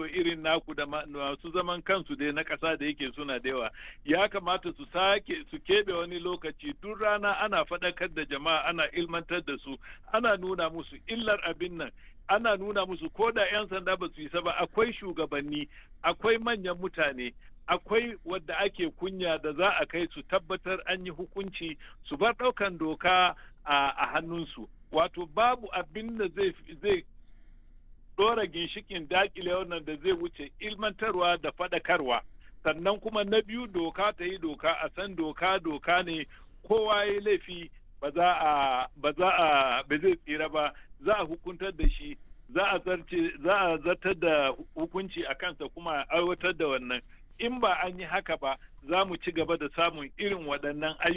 rediyo irin naku da masu zaman kansu dai na ƙasa da yake suna da yawa ya kamata su sake su keɓe wani lokaci duk rana ana faɗakar da jama'a ana ilmantar da su ana nuna musu illar abin nan ana nuna musu ko da 'yan sanda ba su yi ba akwai shugabanni akwai manyan mutane akwai wadda ake kunya da za a kai su tabbatar an yi hukunci su bar ɗaukan doka a hannunsu wato babu abin da zai ɗora ginshikin dakile wannan da zai wuce ilmantarwa da faɗakarwa sannan kuma na biyu doka ta yi doka a san doka doka ne kowa ya laifi ba za a ba za a ba zai tsira ba za a hukuntar da shi za a zarce za a zartar da hukunci a kansa kuma a aiwatar da wannan in ba an yi haka ba za mu ci gaba da samun irin waɗannan ayyuka